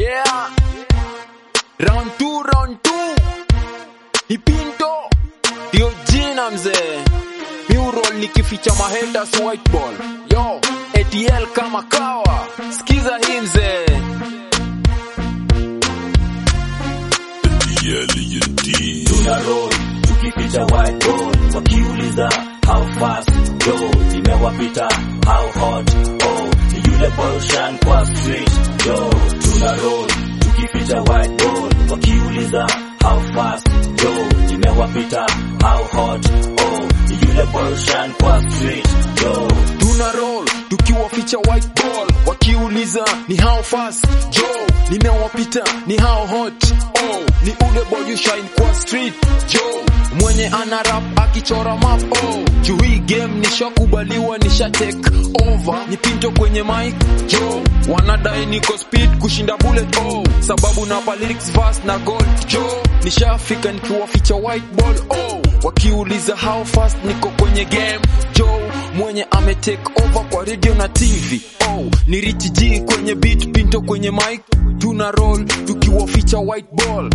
Yeah. Round two, round two. Ipinto. Ndio jina mzee. Mural nikificha mahaters white ball. Yo, ATL kama kawa. Sikiza hii mzee. tuna roll tukificha white ball wakiuliza how fast yo imewapita how hot oh ni yule portion kwa street yo tuna roll tukificha white ball wakiuliza how fast yo imewapita how hot oh ni yule portion kwa street yo Tuna roll tukiwaficha white ball wakiuliza ni how fast jo nimewapita ni how hot oh ni ule boy you shine kwa street jo mwenye ana rap akichora map oh juu hii game nishakubaliwa nisha take over ni pinto kwenye mic jo wanadai niko speed kushinda bullet oh sababu napa lyrics verse na gold jo nishafika nikiwaficha white ball oh wakiuliza how fast niko kwenye game jo mwenye ame take over kwa radio na tv oh ni Rich G kwenye beat pinto kwenye mic tuna roll tukiwaficha white ball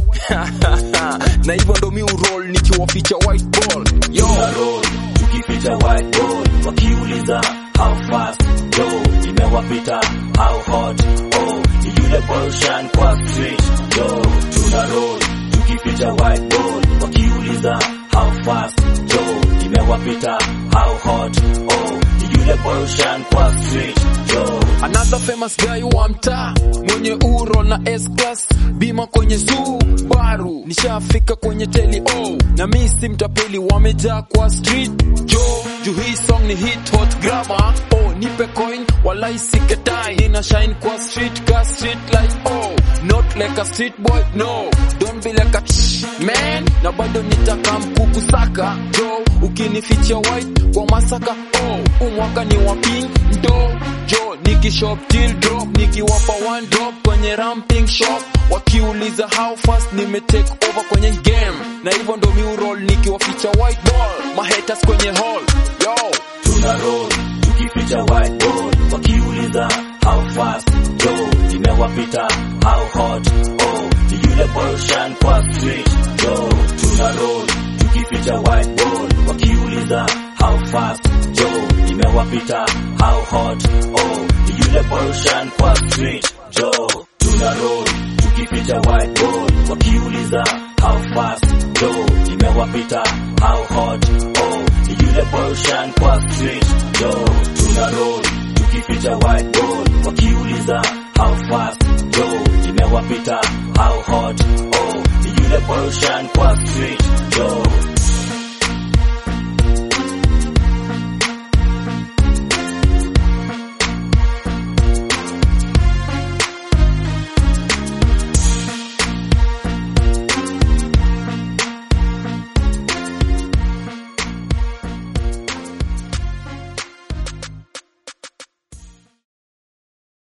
na hivyo ndo mi roll nikiwaficha white ball yo tuna roll tukificha white ball wakiuliza how fast yo imewapita how hot oh ni yule portion kwa street yo tuna roll tukificha white ball wakiuliza how fast yo imewapita how hot oh ni yule portion kwa street yo Another famous guy wa mtaa mwenye uro na S class bima kwenye Subaru, nishafika kwenye teli oh, na mi si mtapeli, wamejaa kwa street jo juu hii song ni hit hot grammar oh, nipe coin walai siketai, nina shine kwa street ka street light oh, not like a street boy no, don't be like a tsh, man, na bado nitaka mkukusaka jo, ukinificha white kwa masaka oh, umwaka ni wa pink ndo jo nikishop till drop nikiwapa one drop kwenye ramping shop wakiuliza how fast nime take over kwenye game na hivyo ndo mi roll nikiwaficha white ball mahaters kwenye hall yo tuna roll tukificha white ball wakiuliza how fast yo imewapita how hot oh ni yule portion kwa street yo tuna roll tukificha white ball wakiuliza how fast yo imewapita how hot oh ni yule portion kwa street yo tuna roll tukificha white ball wakiuliza how fast yo imewapita how hot oh ni yule portion kwa street yo tuna roll tukificha white ball wakiuliza how fast yo imewapita how hot oh ni yule portion